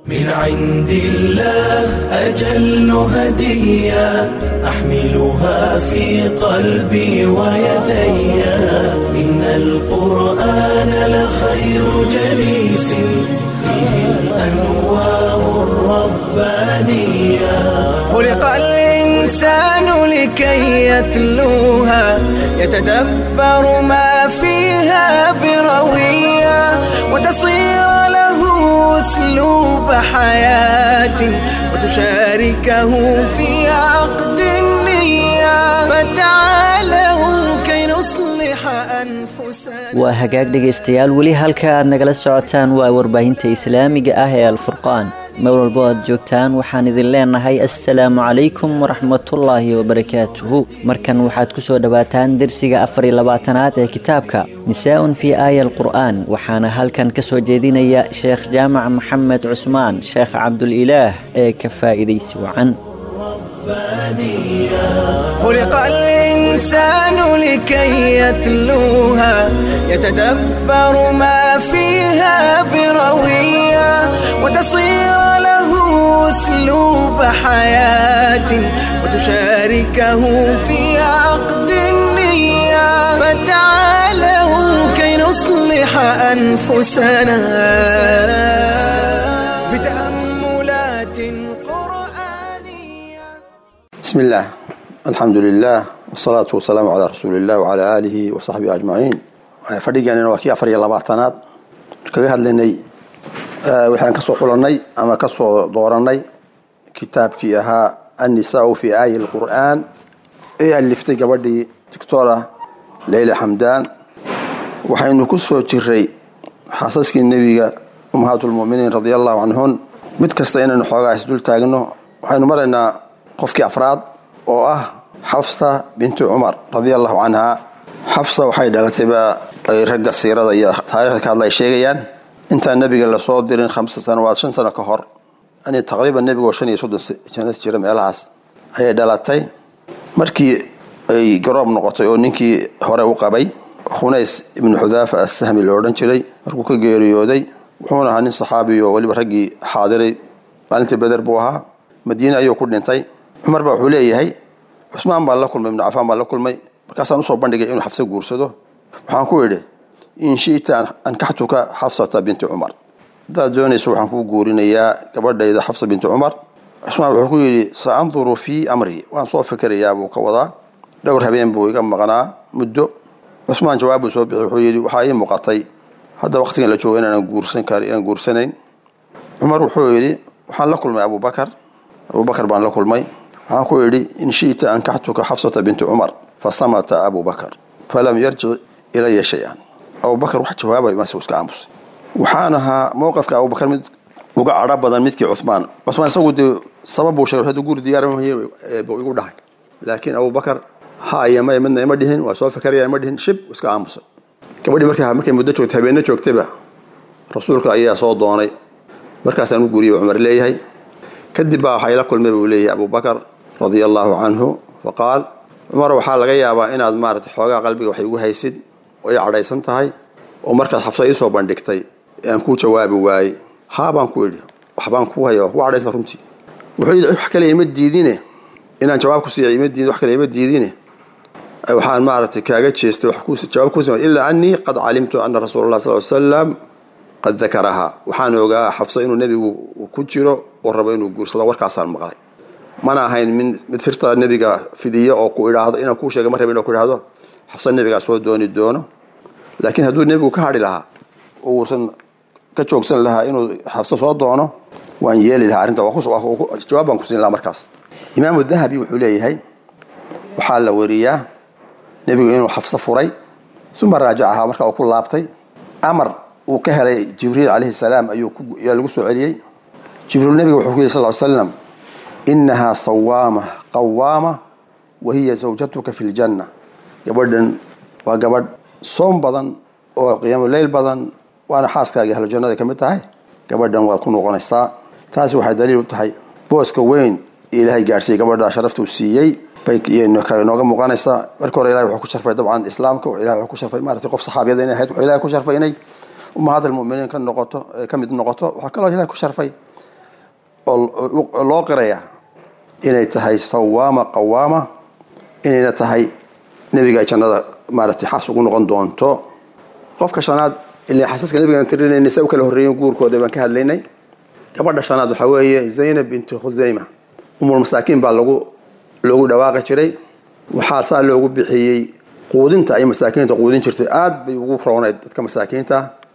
من عند الله أجل هدية أحملها في قلبي ويدي إن القرآن لخير جليس فيه الأنوار الربانية خلق الإنسان لكي يتلوها يتدبر ما فيها بروية وتصير له أسلوب حياة وتشاركه في عقد النية فتعالوا كي نصلح أنفسنا waa hagaag dhegaystayaal weli halka aad nagala socotaan waa warbaahinta islaamiga ah ee alfurqaan meel walbo aad joogtaan waxaan idin leenahay assalaamu calaykum waraxmatullaahi wabarakaatuhu markan waxaad ku soo dhowaataan dersiga afar iyo labaatanaad ee kitaabka nisaa'un fii aaya alqur'aan waxaana halkan ka soo jeedinaya sheekh jaamac maxamed cusmaan sheekh cabdulilaah ee ka faa'iidaysi wacan خلق الإنسان لكي يتلوها يتدبر ما فيها بروية وتصير له أسلوب حياة وتشاركه في عقد النية فتعالوا كي نصلح أنفسنا بتأملات قرآنية بسم الله الحمد لله والصلاة والسلام على رسول الله وعلى آله وصحبه أجمعين fadhigeennina waa kii afar iyo labaatanaad kaga hadlaynay waxaan kasoo xulanay ama kasoo dooranay kitaabkii ahaa annisaau fi aayi alqur'aan ee aliftay gabadhii doctora leyla xamdaan waxaynu ku soo jiray xaasaskii nebiga ummahaat lmuminiin radia allahu canhun mid kasta inaynu xoogaa isdul taagno waxaynu maraynaa qofkii afraad oo ah xafsa bintu cumar radia allahu canha xafsa waxay dhalatay baa ay ragga siirada iyo taarikhda ka hadla ay sheegayaan intaan nebiga lasoo dirin khamsa sanawaad shan sano ka hor ani taqriiban nebigoo shan iyo soddon jana jira meelahaas ayay dhalatay markii ay garoob noqotay oo ninkii hore u qabay khunays ibnu xudaafa assahmi lo odhan jiray markuu ka geeriyooday wuxuuna ahaa nin saxaabi oo weliba raggii xaadiray maalintii beder buu ahaa madiine ayuu ku dhintay cumar baa wuxuu leeyahay cusmaan baan la kulmay ibnu cafaan baan la kulmay markaasaan usoo bandhigay inuu xafse guursado waxaan ku idhi in shi'ta ankaxtuka xafsata binti cumar haddaad doonayso waxaan kuu guurinayaa gabadhayda xafsa binti cumar cusmaan wuxuu ku yidhi sa anduru fii amri waan soo fikirayaa buu ka wadaa dhowr habeen buu iga maqnaa muddo cusmaan jawaab buu soo bixi wuxuu yidhi waxaa ii muuqatay hadda waqtigan la joogo inaanan guursan kar inaan guursanayn cumar wuxuu yidhi waxaan la kulmay abubakar abubakar baan la kulmay waxaan ku idhi in shi'ta ankaxtuka xafsata binti cumar fasamata abubakar falam yarjic ilaya shay-an abubakar wax jawaabay mase iska aamusay waxaan ahaa mowqafka abubakar mid uga cadho badan midkii cuhmaan cuhmaan isagu dee sabab buu sheegay haduu guri diyaar buu igu dhahay laakiin abubakar ha iyo may midna ima dhihin waa soo fikaraya ima dhihin shib iska aamusay gabadhii markaa markay muddo joogtay habeenne joogtayba rasuulka ayaa soo doonay markaasaan u guuriyay buu cumar leeyahay kadib baa waxay la kulmay buu leeyahay abubakar radia allahu canhu faqaal cumar waxaa laga yaabaa inaad maarata xoogaa qalbiga wax igu haysid oo i cadhaysan tahay oo markaad xafsa iisoo bandhigtay aan kuu jawaabi waayey haa baan ku idhi waxbaan ku haya waa ku cadhaysan runtii wuxuu yidhi wax kale ima diidine inaan jawaab ku siiya ima diidin wax kale ima diidine waxaan maaragtay kaaga jeestay jawaab ku ilaa anii qad calimtu ana rasuula allah sal salam qad dakarahaa waxaan ogaa xafsa inuu nebigu ku jiro oo rabo inuu guursado warkaasaan maqlay mana ahayn min mid sirta nebiga fidiya oo ku idhaahdo inaan kuu sheega ma rabin oo ku idhaahdo xafsa nebigaa soo dooni doono laakiin hadduu nebigu ka hadhi lahaa oo uusan ka joogsan lahaa inuu xafsa soo doono waan yeeli lahaa arrinta jawaab baan ku siin lahaa markaas imaamu dahabi wuxuu leeyahay waxaa la weriyaa nebigu inuu xafso furay uma raajacahaa marka uu ku laabtay amar uu ka helay jibriil calayhi salaam ayuu yaa lagu soo celiyey jibriil nebiga wuxuu ku yidhi sal slam inahaa sawaama qawaama wa hiya zawjatuka fi ljanna gabadhan waa gabadh soom badan oo qiyaamo leyl badan waana xaaskaagii ahlujannada ka mid tahay gabadhan waad ku noqonaysaa taasi waxay daliil u tahay booska weyn ilaahay gaadhsiiyey gabadha sharafta uu siiyey bay nooga muuqanaysaa marka hore ilahay wuxuu ku sharfay dabcan islaamka ilahay wuxuu ku sharfay maaragtay qof saxaabiyada inay ahayd wuxuu ilahay ku sharfay inay ummahaat almu'miniin ka noqoto ka mid noqoto waxaa kaloo ilahay ku sharfay oo loo qiraya inay tahay sawaama qawaama inayna tahay nebiga jannada maaragtay xaas ugu noqon doonto qofka shanaad ilaa xasaska nebigaan tirinayna sa u kala horreeyen guurkooda baan ka hadlaynay gabadha shanaad waxaa weeye zaynab binti khusayma umul masaakiin baa lagu loogu dhawaaqi jiray waxaa saa loogu bixiyey quudinta ay masaakiinta quudin jirtay aad bay ugu roonayd dadka masaakiinta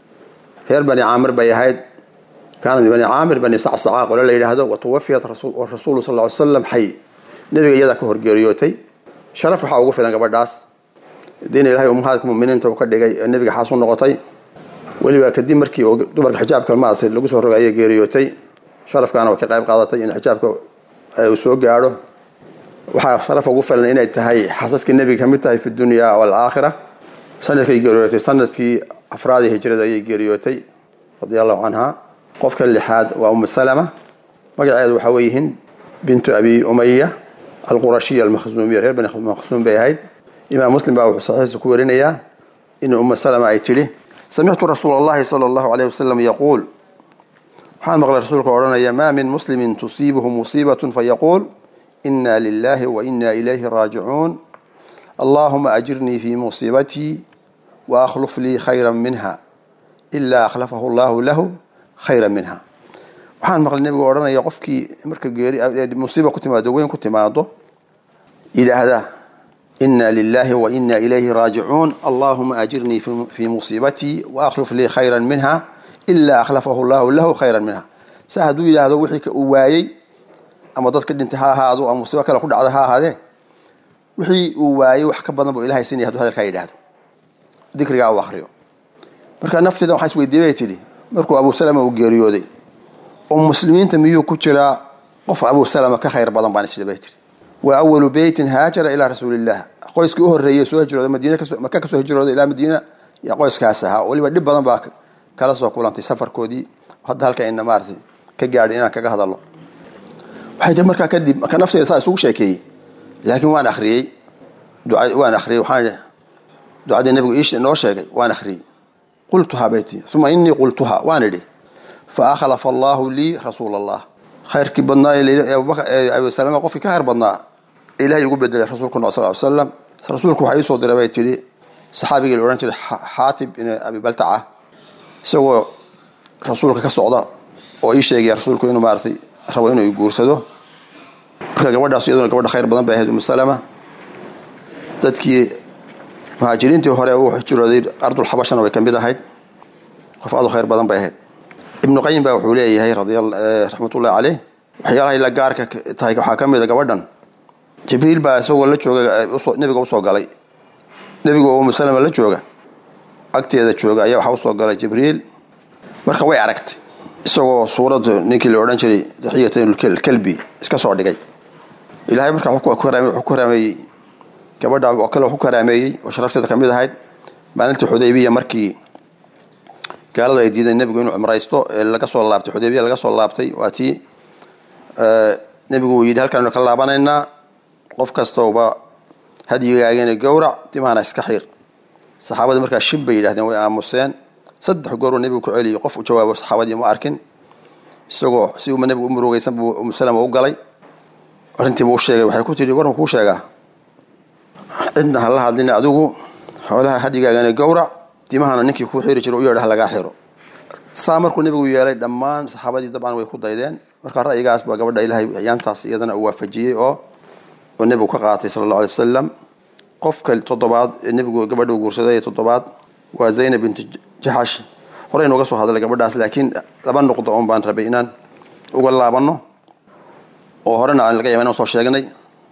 reer bani caamir bay ahayd kaanat min bani caamir bani sacsaca qole la yidhaahdo watuwafiyat rasuulu sal ly slam xay nebiga iyadaa ka horgeeriyootay sharaf waxaa ugu filan gabadhaas diina ilahay ummahaadka muminiinta uu ka dhigay ee nebiga xaas u noqotay weliba kadib markii dumarka xijaabka maaragtay lagu soo rogay ayay geeriyootay sharafkaana way ka qayb qaadatay in xijaabka uu soo gaadho waxaa sharaf ugu filan inay tahay xasaskii nebiga ka mid tahay fi dunya walaakhira sanadkay geeriyootay sanadkii afraadii hijrada ayay geeriyootay radia allahu canha qofka lixaad waa umu salama magaceedu waxaa weeye hind bintu abi umaya alqurashiya almakhzuumiya reer bani makhzuum bay ahayd imaam muslim baa wuxuu saxiixa ku warinayaa in umu salama ay tidhi samictu rasuula allahi sala allahu alayh wasalam yaquul waxaan maqlay rasuulka odhanaya maa min muslimin tusiibuhu musiibatun fayaquul ina lilahi wa ina ilayhi raajicuun allahuma ajirnii fi musiibatii wa akhluf lii khayra minha ilaa akhlafahu allahu lahu khayra minha waxaan maqlay nebigu odhanaya qofkii marka geeri musiiba ku timaado weyn ku timaado yidhaahda ina lilahi wa ina ilayhi raajicuun allahuma ajirnii fi musiibatii wa akhluf lii khayra minha ilaa akhlafahu llahu lahu khayra minha sa hadduu yidhaahdo wixii uu waayey ama dad ka dhintay ha ahaado ama musiibo kale ku dhacda ha ahaadee wixii uu waayey wax ka badan buu ilahay siinaya haduu hadalkaa yidhaahdo dikrigaa uu akriyo marka nafteeda waxaa isweydiiyey bay tidhi markuu abu salama uu geeriyooday oo muslimiinta miyuu ku jiraa qof abu salama ka khayr badan baan isli bay tihi wa awalu beytin haajara ilaa rasuuliillah qoyskii u horreeyey soo hijrooday madiina maka kasoo hijrooday ilaa madiina yaa qoyskaas ahaa weliba dhib badan baa kala soo kulantay safarkoodii hadda halka ina maaratay ka gaadhay inaan kaga hadalno waxay tii markaa kadib marka nafteeda saa isugu sheekeeyey laakiin waan akhriyey waan akhriyey waxaan ducadii nabigu ii noo sheegay waan akhriyey qultuhaa bay tii uma inii qultuhaa waan idhi fa akhlafa allahu lii rasuula allah khayrkii badnaa ee abu salama qofkii ka khayr badnaa ilahay ugu bedelay rasuulkuna sal ly slam rasuulku waxaa iisoo diray bay tidhi saxaabigii la odhan jiray xaatib in abi baltaca isagoo rasuulka ka socda oo ii sheegaya rasuulku inuu maaratay rabo inuu guursado marka gabadhaas iyaduna gabadha khayr badan bay ahayd umu salama dadkii muhaajiriintii hore u hijrooday ardulxabashana way ka mid ahayd qof aad u khayr badan bay ahayd ibnu qayim baa wuxuu leeyahay raxmatullahi caleyh waxyaalahay la gaarka tahay waxaa ka mid a gabadhan jibriil baa isagoo la jooga nebiga usoo galay nebigu oo umu salama la jooga agteeda jooga ayaa waxaa usoo galay jibriil marka way aragtay isagoo suurad ninkii la odhan jiray daxiyatkalbi iska soo dhigay ilahay markaa wuxuu ku karaameeyey gabadha oo kale ku karaameeyey oo sharafteeda ka mid ahayd maalintii xudaybiya markii gaaladu ay diideen nebigu inuu cumraysto ee laga soo laabtay xudaybiya laga soo laabtay waa tii nebigu uu yidhi halkaanu ka laabanaynaa qof kastooba hadyigaagana gowrac dimahana iska xiir saxaabadii markaa shib bay yidhahdeen way aamuseen saddex gooruu nebigu ku celiyay qof u jawaabo saxaabadii ma arkin isagoo si uma nebigu u murugaysan buu umusalama u galay arrintiibuu u sheegay waxay ku tidhi war ma kuu sheegaa cidna hala hadlina adigu xoolaha hadigaagana gowrac dimahana ninkii kuu xiri jiro u yeedha lagaa xiro saa markuu nebigu yeelay dhammaan saxaabadii dabcan way ku daydeen marka ra'yigaas baa gabadha ilaahay ayaantaas iyadana uu waafajiyey oo oo nebigu ka qaatay sala allahu alay wasalam qofka toddobaad ee nebigu gabadha u guursaday toddobaad waa zaynab bintu jaxash horey nooga soo hadlay gabadhaas laakiin laba nuqdo oon baan rabay inaan uga laabano oo horena aan laga yaaba inaan soo sheegnay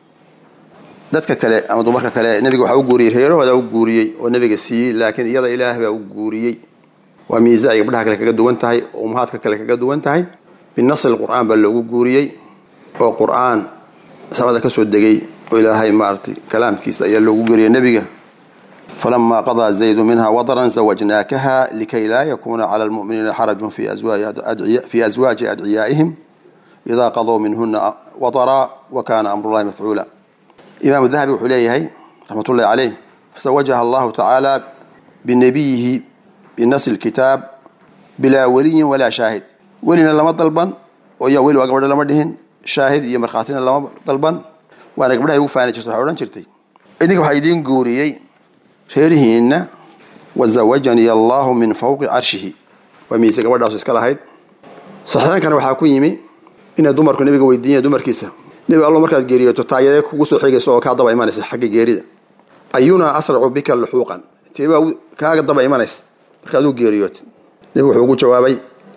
dadka kale ama dumarka kale nebiga waxaa u guuriyey reerahooda u guuriyey oo nebiga siiyey laakiin iyada ilaah baa u guuriyey waa miisa ay gabdhaha kale kaga duwan tahay oo ummahaadka kale kaga duwan tahay binasri qur'aan baa loogu guuriyey oo qur'aan samada ka soo degay oo ilaahay maaragtay kalaamkiisa ayaa loogu guuriyey nebiga falama qadaa zaydu minha wadaran zawajnaakaha likay laa yakuuna cala lmu'miniina xarajun fi aswaaji adciyaa'ihim idaa qaduu minhuna wadara wa kana amrullahi mafcuula imaam dahabi wuxuu leeyahay raxmatullahi caleyh fasawajaha allahu tacaala binabiyihi binasri lkitaab bilaa weliyin walaa shaahid welina lama dalban oo yaa weli waa gabadha lama dhihin shaahid iyo markhaatina lama dalban waana gabdhaha ugu faani jirta waxay odhan jirtay idinka waxaa idiin guuriyey reerihiinna wazawajanii allahu min fawqi carshihi waa miise gabadhaasu iska lahayd saxiixankana waxaa ku yimi inay dumarku nabiga weydiinya dumarkiisa nebi allo markaad geeriyooto taayadee kugu soo xigaysa oo kaa daba imanaysa xagga geerida ayunaa asracu bika luxuuqan teebaa kaaga daba imanaysa marka aduu geeriyootid nebigu wuxuu ugu jawaabay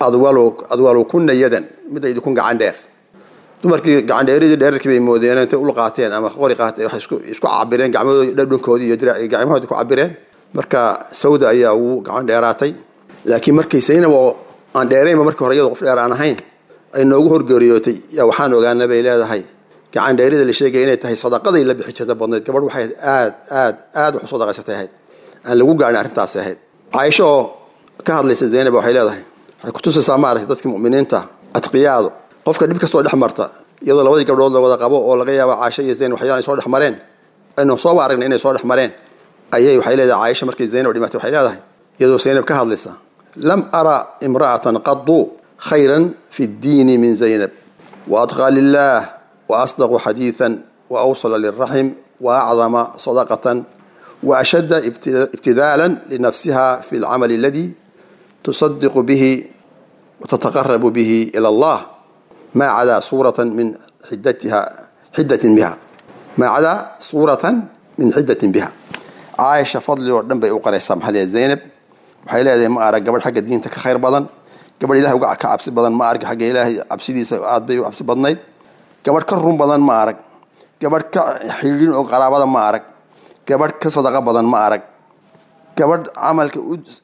adwalu kunna yadan midda idikun gacan dheer dumarkii gacan dheeridii dheerarkii bay moodeen intay ul qaateen ama qori qaateen waxay isku cabireen gacmahoodi dhadhankoodii iyo gacmahoodii ku cabireen marka sawda ayaa ugu gacan dheeraatay laakiin markay saynab oo aan dheeraynba markii hore iyadoo qof dheer aan ahayn ay noogu horgeeriyootay yaa waxaan ogaana bay leedahay gacan dheerida la sheegaya inay tahay sadaqaday la bixi jirta badnayd gabadh waxay aad aad aad wax u sadaqaysatay ahayd aan lagu gaarin arrintaasi ahayd caaisho oo ka hadlaysa zaynab waxay leedahay waxay kutusaysaa maaragtay dadka mu'miniinta atqiyaadu qofka dhib kastoo dhex marta iyadoo labadii gabdhood la wada qabo oo laga yaaba caasho iyo zaynab waxyaala ay soo dhex mareen aynu sooba aragna inay soo dhex mareen ayay waxay leedahay caaisha markay zaynab dhimatay waxay leedahay iyadoo zaynab ka hadlaysa lam ara imra'atan qadu khayran fi ddiini min zaynab waatqaa lilah waasdaqu xadiidan waawsala lilraxim waacdama sadaqatan waashadda ibtidaalan linafsiha fi lcamali aladi tusadiqu bihi watataqarabu bihi ila allah ma cadaa suuratan min xidatiha xidatin biha maa cadaa suuratan min xidatin biha caaisha fadli oo dhan bay u qaraysaa maxaa leeyahay zaynab waxay leedahay ma arag gabadh xagga diinta ka khayr badan gabadh ilahay uga ka cabsi badan ma arag xagga ilaahay cabsidiisa aad bay u cabsi badnayd gabadh ka run badan ma arag gabadh ka xidhiidhin oo qaraabada ma arag gabadh ka sadaqa badan ma arag gabadh camalka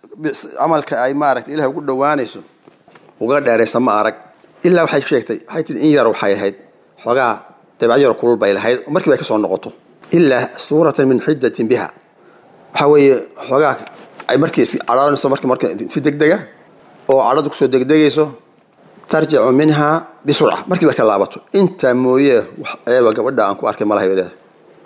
camalka ay maaragtay ilahay ugu dhowaanayso uga dheeraysa ma arag ilaa waxay sheegtay waxay tihi in yar waxay ahayd xoogaa dabeecad yar kulul bay lahayd markiiba ay ka soo noqoto ilaa suuratan min xidatin biha waxaa weeye xoogaa ay markii cadhaanayso mark marka si degdega oo cadhadu kusoo degdegayso tarjicu minha bisurca markiiba ka laabato intaa mooye wax eeba gabadha aan ku arkay malahay bay leedahay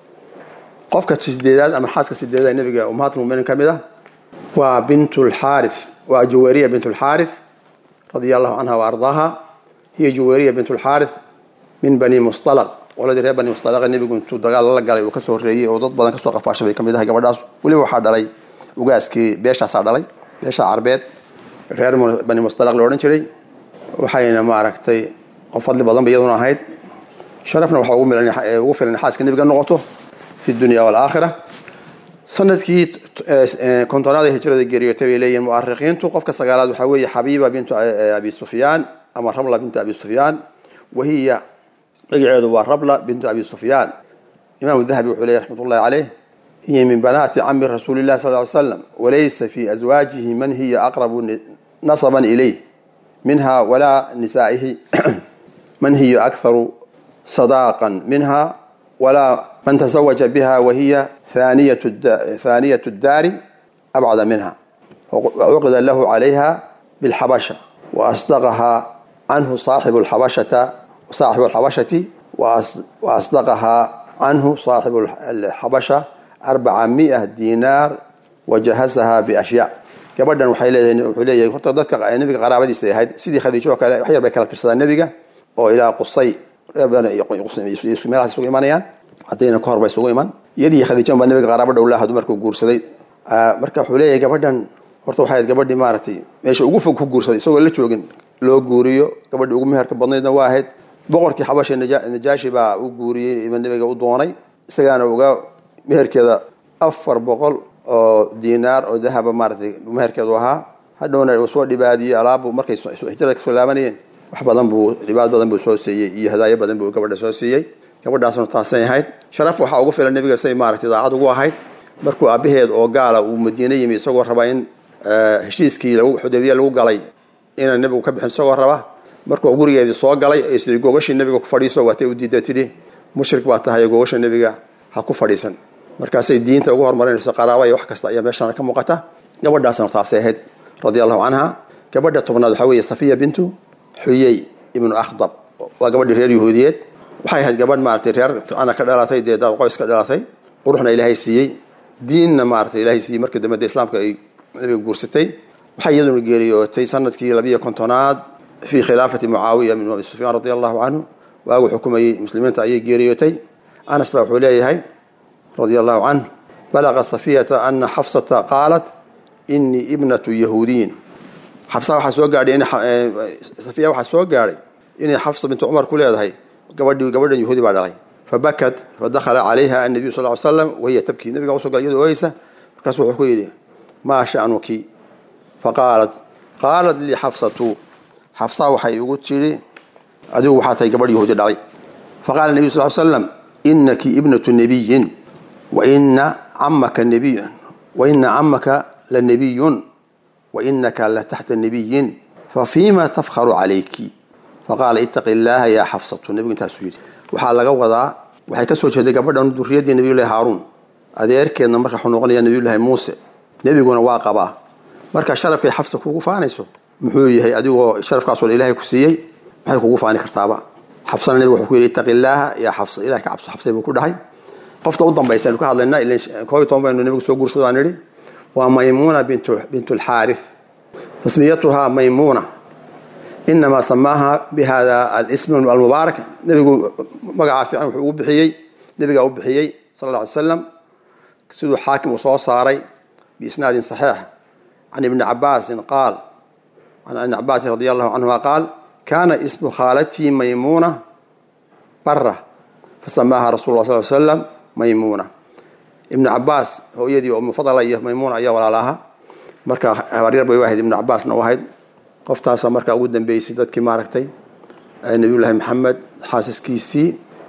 qofka sideedaad ama xaaska sideedaad nabiga ummahaat muminiin ka mid ah waa bint lxaarith waa juwayriya bint lxaarith radia allahu canha wa ardaaha hiya juwayriya bint lxaarith min bani mustalaq qoladii reer bani mustalaqa nebigu intuu dagaal la galay uu kasoo horreeyey oo dad badan kasoo qafaashay bay ka mid ahay gabadhaas weliba waxaa dhalay ugaaskii beeshaasaa dhalay beesha carbeed reer bani mustalaq la odhan jiray waxayna maaragtay qof fadli badan ba iyaduna ahayd sharafna waxaa ugu filan xaaska nebiga noqoto fi dunya walaakhira sanadkii kontonaad ee hijrada geeriyootay bay leeyihin mu'arikiintu qofka sagaalaad waxaa weeye xabiiba bintu abi sufyaan ama ramla bintu abi sufyaan wahiya magaceedu waa rabla bintu abi sufyaan imam dahabi wuxuu leeyahy raxmat ullahi caleyh hiya min banaati cami rasuuli llahi sal ly slam walaysa fi azwaajihi man hiya aqrabu nasaban ilayh minha walaa nisaa'ihi man hiya akharu sadaaqan minha walaa man tazawaja biha wahiya thaniyat daari abcada minha wacuqida lahu calayha bilxabasha waasdaqaha canhu saaxibu lxabashata صاحب الحبشة وأصدقها عنه صاحب الحبشة أربعمائة دينار وجهزها بأشياء gabadhan waxay leedahay wuxuu leeyahay horta dadka nabiga qaraabadiisa ahayd sidii khadiijo oo kale wax yar bay kala tirsadaan nabiga oo ilaa qusay meelahaas isugu imanayaan haddayna ka hor bay isugu iman iyadii khadiijan baa nabiga qaraabo dhowlaha dumarku guursaday marka wuxuu leeyahay gabadhan horta waxay ahayd gabadhii maaragtay meesha ugu fog ku guursaday isagoo la joogin loo guuriyo gabadhii ugu meherka badnaydna waa ahayd boqorkii xabasha najaashi baa u guuriyey nabiga u doonay isagaana uga meherkeeda afar boqol oo diinaar oo dahaba maaratay meherkeedu ahaa hadhowna uu soo dhibaadiyey alaabu markay hijrada kasoo laabanayeen wax badan buu dhibaad badan buu soo siiyey iyo hadaayo badan buu gabadha soo siiyey gabadhaasna taasay ahayd sharaf waxaa ugu filan nabiga say maaratay daacad ugu ahayd markuu aabaheed oo gaala uu madiine yimi isagoo raba in heshiiskii xudaybiya lagu galay inaan nabigu ka bixin isagoo raba markuu gurigeedii soo galay isii gogashii nabiga ku fadhiiso waatay u diida tidhi mushrik baa tahay gogasha nabiga ha ku fadhiisan markaasay diinta ugu horumarinayso qaraaba iyo wax kasta ayaa meeshaana ka muuqata gabadhaasna taasay ahayd radia allahu canha gabadha tobnaad waxaa weeye safiya bintu xuyey ibnu akhdab waa gabadhii reer yahuudiyeed waxay ahayd gabadh maaratay reer ficana ka dhalatay dee daab qoys ka dhalatay quruxna ilaahay siiyey diinna maaratay ilaahay siiyey markii dambe dee islaamka ay nabiga guursatay waxay iyaduna geeriyootay sanadkii labiyo kontonaad fii khilaafati mucaawiya bin abi sufyaan radi allahu canhu waagu xukumayey muslimiinta ayay geeriyootay anas baa wuxuu leeyahay radia allahu canh balaqa safiyata ana xafsata qaalat inii ibnatu yahuudiyin xabsa waxaa soo gaadhay safiya waxaa soo gaadhay inay xafsa bintu cumar ku leedahay gabadhii gabadhan yahuudi baa dhalay fabakat fadakhala calayha annabiyu sal ly slam wahiya tabkii nabiga usoo galay iyadoo oysa markaasu wuxuu ku yidhi maa sha'nuki faqaalat qaalat lii xafsatu xafsa waxay igu tidhi adigu waxaa tahay gabadh yahuudi dhalay faqala nabiyu sal slam inaki ibnatu nabiyin waina camaka nabiyun waina camaka lanabiyun wainaka lataxta nabiyin fafiima tafkharu calayki faqaala itaqi illaaha yaa xafsatu nebigu intaasuu yidhi waxaa laga wadaa waxay ka soo jeeday gabadhan durriyaddii nabiyullahi haaruun adeerkeedna marka wuxuu noqonayaa nabiyullaahi muuse nebiguna waa qabaa marka sharafkay xafsa kugu faanayso muxuu yahay adigoo sharafkaasoo ilaahay ku siiyey maxay kugu faani kartaaba xabsana nebigu wuxuu ku yidhi itaqi illaaha yaa xafsa ilahay ka cabso xabsay buu ku dhahay qofta u dambaysa aynu ka hadlaynaa ilan koob iyo toban baynu nebigu soo guursado aan nidhi waa maymuuna bint lxaarith tasmiyatuhaa maymuuna inamaa samaaha bihada alism almubaarak nebigu magacaa fiican wuxuu ugu bixiyey nebigaa u bixiyey sal alla alay slam siduu xaakim uu soo saaray biisnaadin saxiix can ibni cabaasin qaal can ibni cabaasin radi allahu canhuma qaal kaana ismu khaalatii maymuuna bara fasamaaha rasul la sal slam maymuuna ibnu cabaas hooyadii oo mufadala iyo maymuuna ayaa walaalaha marka habaryar bay u ahayd ibnu cabaasna u ahayd qoftaasa markaa ugu dambeysay dadkii maaragtay nabiyullaahi maxamed xaasaskiisii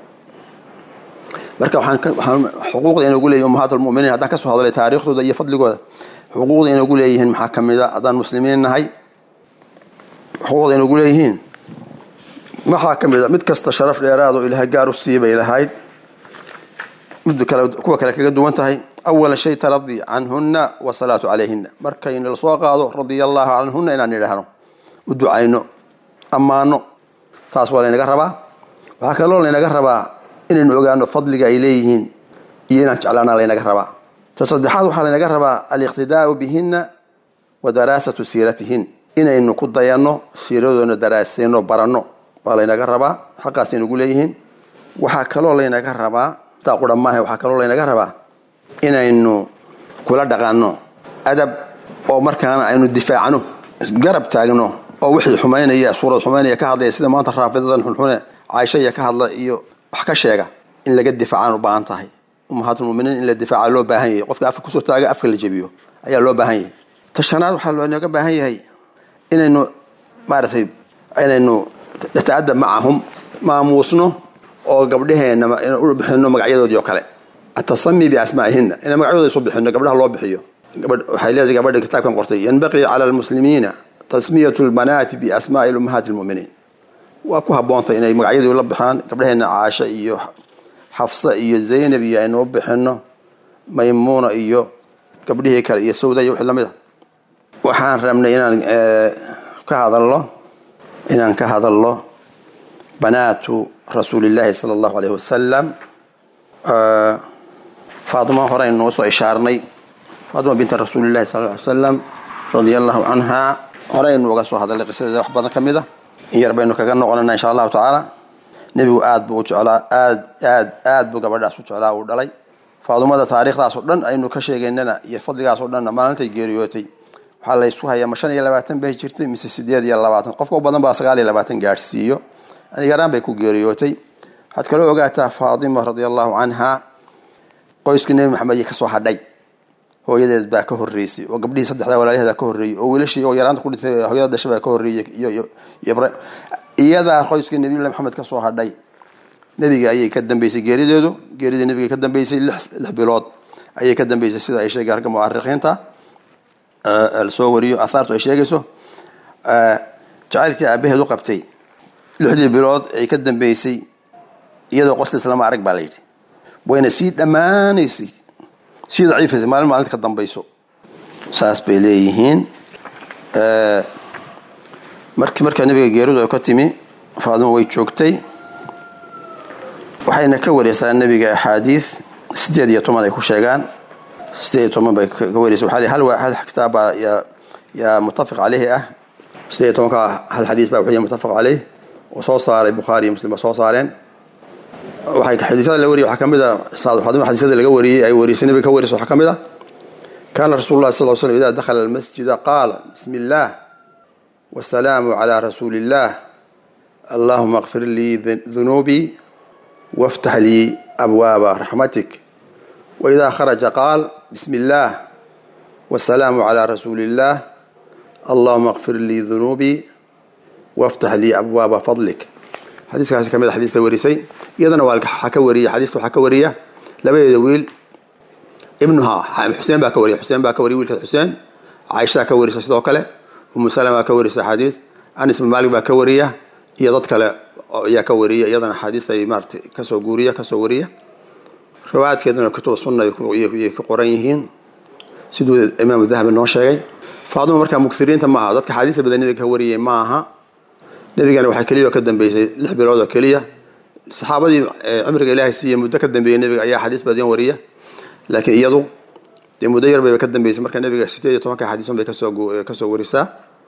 marka waxaan xuquuqda inagu leeyihin ummahaat almuminiin haddaan ka soo hadlay taariikhdooda iyo fadligooda xuquuqda inagu leeyihiin maxaa ka mid a haddaan muslimiin nahay xuquuqda inagu leeyihiin maxaa ka mid a mid kasta sharaf dheeraadoo ilaahay gaar u sii bay lahayd mid kale kuwa kale kaga duwan tahay awala shay taradii canhunna wasalaatu calayhina markayna lasoo qaado radia allahu canhunna inaan idhaahno u ducayno ammaano taas waa laynaga rabaa waxaa kaloo laynaga rabaa inaynu ogaano fadliga ay leeyihiin iyo inaan jeclaana laynaga rabaa ta saddexaad waxaa laynaga rabaa aliqtidaau bihina wa daraasatu siiratihin inaynu ku dayanno siiradoona daraaseyno baranno waa laynaga rabaa xaqaas aynugu leeyihiin waxaa kaloo laynaga rabaa taa qura maaha waxaa kaloo laynaga rabaa inaynu kula dhaqanno adab oo markaana aynu difaacno garab taagno oo wixii xumaynaya suurad xumaynaya ka hadlaya sida maanta raafidadan xunxune caaishaya ka hadla iyo wax ka sheega in laga difaacaan u baahan tahay ummahaatulmuminiin in la difaaca loo baahan yahay qofka afka kusoo taaga afka la jebiyo ayaa loo baahan yahay tashanaad waxaa loonaga baahan yahay inaynu maaratay inaynu nata'adab macahum maamuusno oo gabdhaheenna u bixino magacyadoodii oo kale atasami biasmaa'ihina inay magacyadooda isu bixino gabdhaha loo bixiyo waxay leedahay gabadha kitaabkan qortay yanbaqii cala almuslimiina tasmiyatu lbanaati biasmaai ummahaati lmuminiin waa ku haboontay inay magacyadii la bixaan gabdhaheena caasha iyo xafsa iyo zaynab iyo aynu u bixino maymuuna iyo gabdhihii kale iyo sawda iyo wixii lamid a waxaan rabnay inaan ka hadalno inaan ka hadalno banaatu rasuulillaahi sala allahu aleyh wasalam faatuma hore aynu noo soo ishaarnay faatuma binta rasuulillahi sal ly salam radia allahu canha hore aynu uga soo hadalnay qisadeeda wax badan ka mid a in yar baynu kaga noqonana insha allahu tacaala nebigu aad buu u jeclaa aad aad aad buu gabadhaas u jeclaa uu dhalay faadumada taariikhdaas oo dhan aynu ka sheegaynana iyo fadligaas oo dhanna maalintay geeriyootay waxaa laysku hayaa ma shan iyo labaatan bay jirtay mise sideed iyo labaatan qofka u badan baa sagaal iyo labaatan gaadhsiiyo yaraan bay ku geeriyootay waxaad kaloo ogaataa faatima radia allahu canha qoyskii nebi maxamed iyo kasoo hadhay hooyadeed baa ka horeysay oo gabdhihii saddexda walaalaheeda ka horreeyey oo wiilashii oo yaraanta ku dhintay hooyada dhasha baa ka horreeyey iyo iyadaa qoyskii nabiyullahi maxamed ka soo hadhay nebiga ayay ka dambeysay geerideedu geeridii nebiga ka dambeysay lix lix bilood ayay ka dambeysay sida ay sheegay ragga mu'arikiinta lasoo wariyo ahaartu ay sheegayso jacaylkii aabaheed u qabtay lixdii bilood ay ka dambeysay iyadoo qoslis lama arag baa la yidhi wayna sii dhammaanaysay sii daciifaysay maalin maalinta ka dambayso saas bay leeyihiin markii markaa nabiga geeridu ay ka timi faadimo way joogtay waxayna ka wareysaa nabiga axaadiid sideed iyo toban ay ku sheegaan sideed iyo toban bay ka wareysa waxaa hal hal kitaab baa yaa yaa muttafiq caleyhi ah sideed iyo tobanka hal xadiis baa wuxuu mutafaq caleyh oo soo saaray bukhaari iyo muslim ba soo saareen waxay xadiisyada la wariyay waxaa ka mid a faadima xadiisyada laga wariyey ay warisay nabiga ka warisa waxaa ka mid a kaana rasuulu llahi sal l slam ida dakhala almasjida qaala bismi illaah wasalaamu calaa rasuuli illaah allahuma akfir lii dunuubii waftax lii abwaaba raxmatik waidaa kharaja qaal bismi illaah wasalaamu calaa rasuuli illaah allahuma akfir lii dunuubii waftax lii abwaaba fadlik xadiiskaasi ka mid a xadiista warisay iyadana waa ka wariya xadiista waxaa ka wariya labadeeda wiil ibnuha xuseen baa ka wariya xuseen baa ka wariya wiilka xuseen caaishaa ka warisa sidoo kale umu salama ka warisa xadiis anis bin maalik baa ka wariya iyo dad kale ayaa ka wariya iyadana xadiis ay maarata kasoo guuriya kasoo wariya riwaayaadkeeduna kutuba sunna yay ku qoran yihiin siduu imaamu dahabi noo sheegay faaduma markaa mugsiriinta ma aha dadka xadiista badan nabiga ka wariyay ma aha nebigana waxaa keliya oo ka dambeysay lix bilood oo keliya saxaabadii cimriga ilaahay siiya muddo ka dambeeyey nebiga ayaa xadiis badan wariya laakiin iyadu dee muddo yar bayba ka dambeysay marka nebiga sideed iyo tobanka xadiisun bay kasoo kasoo warisaa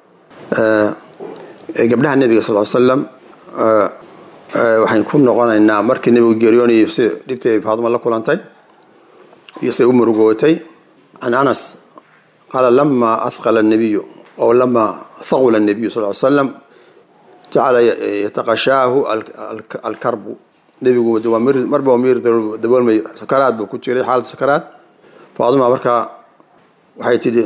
gabdhaha nebiga sal l slam waxayn ku noqonaynaa markii nebigu geeriyoonayay si dhibtii ay faaduma la kulantay iyo say u murugootay can anas qaala lama ahqala الnabiyu oo lama haqula الnabiyu sal l slam jacala yataqashaahu alkarbu nebigu marba miir daboolmay sakaraad buu ku jiray xaalad sakaraad faaduma markaa waxay tidhi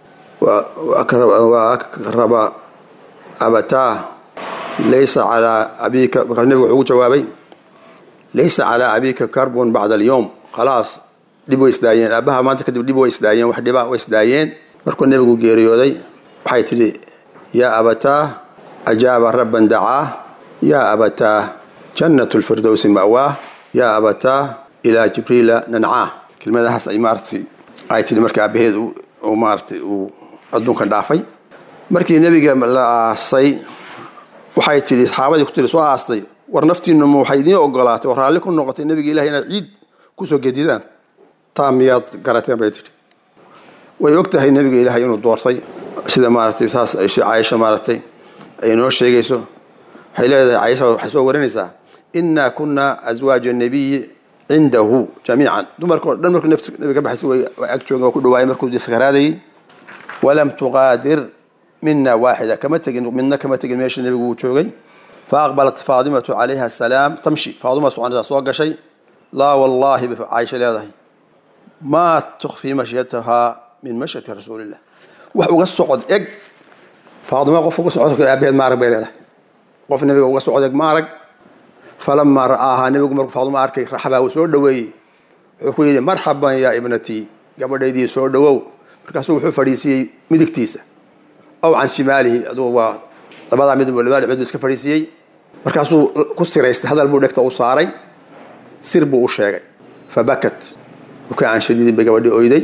wa akraba abataa laysa calaa abika markaa nebigu wuxuu ugu jawaabay laysa calaa abika karbun bacda alyowm khalaas dhib way isdaayeen aabaha maanta kadib dhib way isdaayeen wax dhiba way isdaayeen markuu nebigu geeriyooday waxay tidhi yaa abataa ajaaba rabban dacaa yaa abataa jannat lfirdowsi ma'waah yaa abataa ilaa jibriila nancaa kelmadahaas ay maaratay ay tidhi marka aabaheed uu maaratay uu adduunkan dhaafay markii nebiga la aasay waxay tidhi saxaabadii ku tiri soo aastay war naftiinu ma waxay idiin ogolaatay oo raalli ku noqotay nebiga ilahi inaad ciid kusoo gedidaan taa miyaad garateen bay tidhi way og tahay nebiga ilaahay inuu doortay sida maaratay saas caaisha maaratay ay noo sheegayso waxay leedahay caaisha waxay soo warinaysaa inaa kunaa aswaaja nabiyi cindahu jamiican dumarka o dhan markuu nabiga ka baxaysa way ag joogen waa ku dhawaayay markuu sakaraadayay walam tuqaadir mina waaxida kama tegin midna kama tegin meesha nebigu uu joogay faaqbalat faadimatu calayha asalaam tamshi faaduma soconaysaa soo gashay laa wallaahi bay caaisha leedahay maa tukfii mashyatahaa min mashyati rasuulillah wax uga socod eg faaduma qof uga socod aabaheed maarag bay leedahay qof nebiga uga socod eg maarag falamaa ra'aahaa nebigu markuu faaduma arkay raxbaa uu soo dhoweeyey wuxuu ku yidhi marxaban yaa ibnatii gabadhaydii soo dhowow markaasuu wuxuu fadhiisiiyey midigtiisa aw can shimaalihi adugu waa labadaa mid labada dhibcood buu iska fadhiisiiyey markaasuu ku siraystay hadal buu dhegta u saaray sir buu u sheegay fabakat bukaan shadiidin bay gabadhii oyday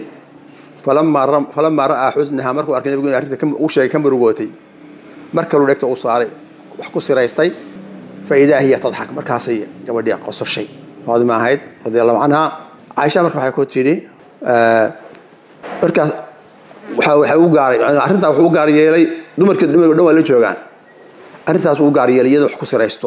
falamaa ra'aa xusnaha markuu arkay nebigu in arrinta uu sheegay ka murugootay mar kaluu dhegta u saaray wax ku siraystay fa idaa hiya tadxak markaasay gabadhii qososhay faadima ahayd radi allahu canha caaisha marka waxay ku tidhi markaas waxay u gaaray arrintaa wuxuu u gaar yeelay dumarkii dumarka dhan waa la joogaan arrintaas uu u gaar yeelay iyada wax ku siraysto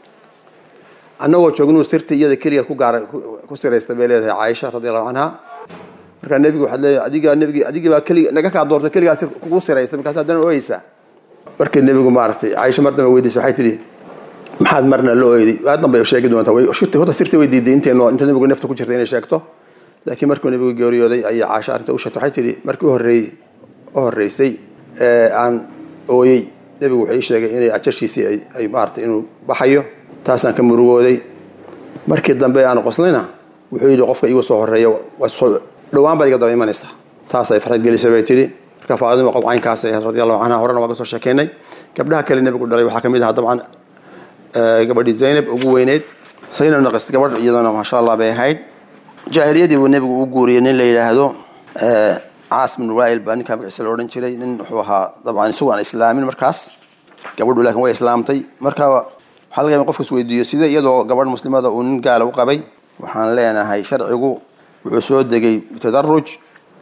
annagoo joognuu sirta iyada keligeed ku gaar ku siraysta bay leedahay caaisha radi allahu canha markaa nebigu waxaad leedahay adigaa nebigi adigii baa kelig naga kaa doortay keligaa sir kugu siraysta markaas haddana ooyeysaa markii nebigu maaragtay caaisha mar dambe weydiisay waxay tidhi maxaad marna la ooyday waa dambe sheegi doontaa way shirti horta sirta way diiday intaynu inta nebigu nafta ku jirta inay sheegto laakiin markuu nebigu geeriyooday ayaa caasha arrinta u sheegtay waxay tidhi markii horreeyey u horreysay ee aan ooyey nebigu wuxuu ii sheegay inay ajashiisii ay maaratay inuu baxayo taasaan ka murugooday markii dambe aan qoslayna wuxuu yidhi qofka iiga soo horreeya dhowaan baad iga daba imanaysaa taasay farxad gelisay bay tidhi marka faadima qof caynkaas ahayd radi allahu canha horena waa ka soo sheekeynay gabdhaha kale nebigu dhalay waxaa ka mid ahaa dabcan gabadhii zaynab ugu weyneyd zaynab naqis gabadh iyadana maasha allah bay ahayd jaahiliyadii buu nebigu u guuriyey nin la yidhaahdo caas bin wail baa ninkaa magaciisa la odhan jiray nin wuxuu ahaa dabcan isagu aan islaamin markaas gabadhu laakiin way islaamtay marka waxaa laga yaaba qofkas weydiiyo sidee iyadoo gabadh muslimada uu nin gaala u qabay waxaan leenahay sharcigu wuxuu soo degay bitadaruj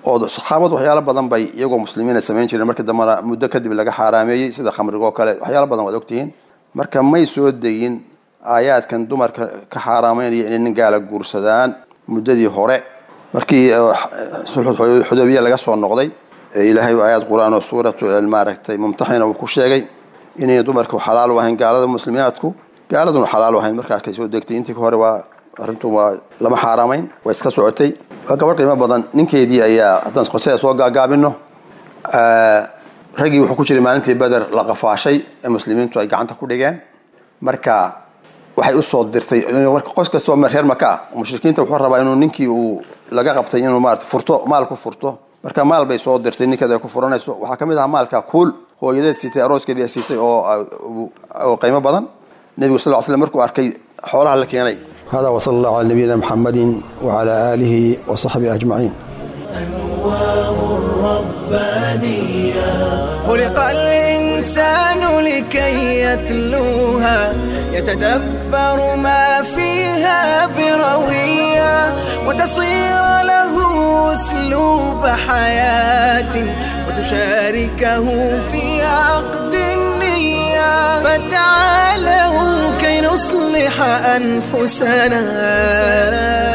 oo saxaabadu waxyaalo badan bay iyagoo muslimiina samayn jireen markii dambena muddo kadib laga xaaraameeyey sida khamrigoo kale waxyaalo badan waad ogtihiin marka may soo degin aayaadkan dumarka ka xaaraameynaya inay nin gaala guursadaan muddadii hore markii xudaybiya laga soo noqday ilaahay aayaad qur-aan oo suuratu maaragtay mumtaxina uu ku sheegay inay dumarku xalaal u ahayn gaalada muslimiyaadku gaaladuna xalaal u ahayn markaa kay soo degtay intii ka hore waa arrintu waa lama xaaraamayn waa iska socotay waa gabadh qiimo badan ninkeedii ayaa haddaan qotada soo gaagaabino raggii wuxuu ku jiray maalintii beder la qafaashay ee muslimiintu ay gacanta ku dhigeen marka waxay usoo dirtay qos kastoo reer maka mushrikiinta wuxuu rabaa inuu ninkii uu laga qabtay inuu maarata furto maal ku furto marka maal bay soo dirtay ninkeeda ay ku furanayso waxaa kamid ahaa maalka kuul hooyadeed siisay arooskeedii ay siisay oo qiimo badan nebigu sal slam markuu arkay xoolaha la keenay hada wasala allahu cala nabiyina muxamadin wacala aalihi wa saxbihi ajmaciin خلق الإنسان لكي يتلوها يتدبر ما فيها بروية وتصير له أسلوب حياة وتشاركه في عقد النية فتعالوا كي نصلح أنفسنا